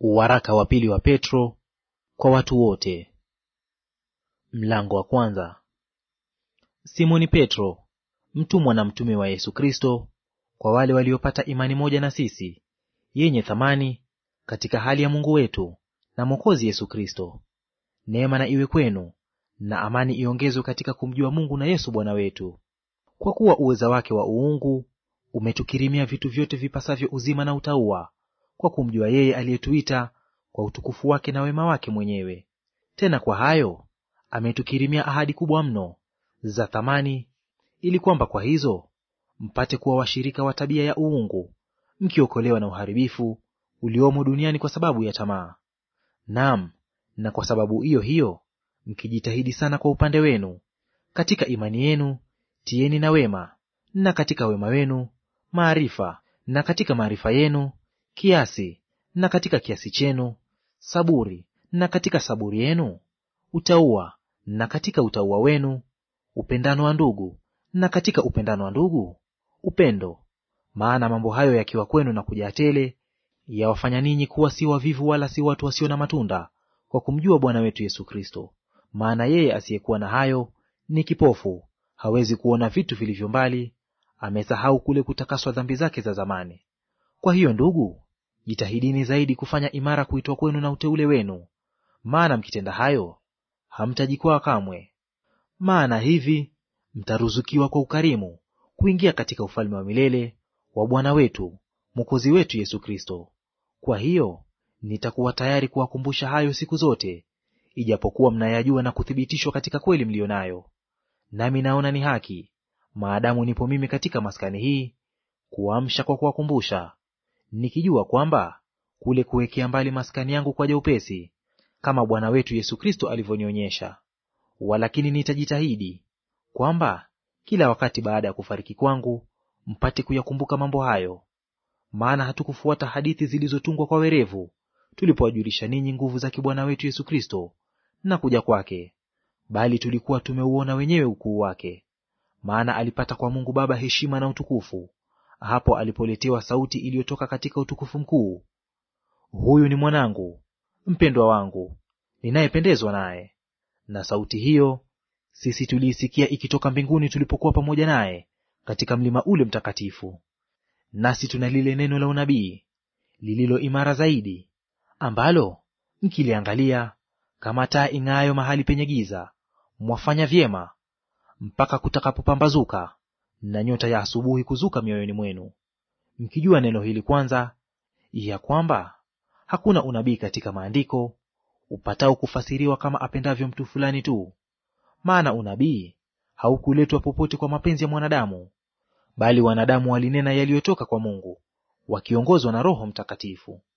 Waraka wa pili wa Petro kwa watu wote. Mlango wa kwanza. Simoni Petro, mtumwa na mtume wa Yesu Kristo, kwa wale waliopata imani moja na sisi, yenye thamani katika hali ya Mungu wetu na Mwokozi Yesu Kristo. Neema na iwe kwenu na amani iongezwe katika kumjua Mungu na Yesu Bwana wetu. Kwa kuwa uweza wake wa uungu umetukirimia vitu vyote vipasavyo uzima na utauwa kwa kumjua yeye aliyetuita kwa utukufu wake na wema wake mwenyewe. Tena kwa hayo ametukirimia ahadi kubwa mno za thamani, ili kwamba kwa hizo mpate kuwa washirika wa tabia ya uungu, mkiokolewa na uharibifu uliomo duniani kwa sababu ya tamaa. Naam, na kwa sababu hiyo hiyo mkijitahidi sana kwa upande wenu; katika imani yenu tieni na wema, na katika wema wenu maarifa, na katika maarifa yenu kiasi, na katika kiasi chenu saburi, na katika saburi yenu utauwa, na katika utauwa wenu upendano wa ndugu, na katika upendano wa ndugu upendo. Maana mambo hayo yakiwa kwenu na kujaa tele, yawafanya ninyi kuwa si wavivu wala si watu wasio na matunda kwa kumjua Bwana wetu Yesu Kristo. Maana yeye asiyekuwa na hayo ni kipofu, hawezi kuona vitu vilivyo mbali, amesahau kule kutakaswa dhambi zake za zamani. Kwa hiyo ndugu, jitahidini zaidi kufanya imara kuitwa kwenu na uteule wenu, maana mkitenda hayo hamtajikwaa kamwe. Maana hivi mtaruzukiwa kwa ukarimu kuingia katika ufalme wa milele wa Bwana wetu Mwokozi wetu Yesu Kristo. Kwa hiyo nitakuwa tayari kuwakumbusha hayo siku zote, ijapokuwa mnayajua na kuthibitishwa katika kweli mliyo nayo. Nami naona ni haki, maadamu nipo mimi katika maskani hii, kuwaamsha kwa kuwakumbusha, nikijua kwamba kule kuwekea mbali maskani yangu kwaja upesi, kama Bwana wetu Yesu Kristo alivyonionyesha. Walakini nitajitahidi kwamba kila wakati baada ya kufariki kwangu mpate kuyakumbuka mambo hayo. Maana hatukufuata hadithi zilizotungwa kwa werevu, tulipowajulisha ninyi nguvu za Bwana wetu Yesu Kristo na kuja kwake, bali tulikuwa tumeuona wenyewe ukuu wake. Maana alipata kwa Mungu Baba heshima na utukufu hapo alipoletewa sauti iliyotoka katika utukufu mkuu, huyu ni mwanangu mpendwa wangu, ninayependezwa naye. Na sauti hiyo sisi tuliisikia ikitoka mbinguni tulipokuwa pamoja naye katika mlima ule mtakatifu. Nasi tuna lile neno la unabii lililo imara zaidi, ambalo mkiliangalia kama taa ing'aayo mahali penye giza, mwafanya vyema mpaka kutakapopambazuka na nyota ya asubuhi kuzuka mioyoni mwenu, mkijua neno hili kwanza, ya kwamba hakuna unabii katika maandiko upatao kufasiriwa kama apendavyo mtu fulani tu. Maana unabii haukuletwa popote kwa mapenzi ya mwanadamu, bali wanadamu walinena yaliyotoka kwa Mungu, wakiongozwa na Roho Mtakatifu.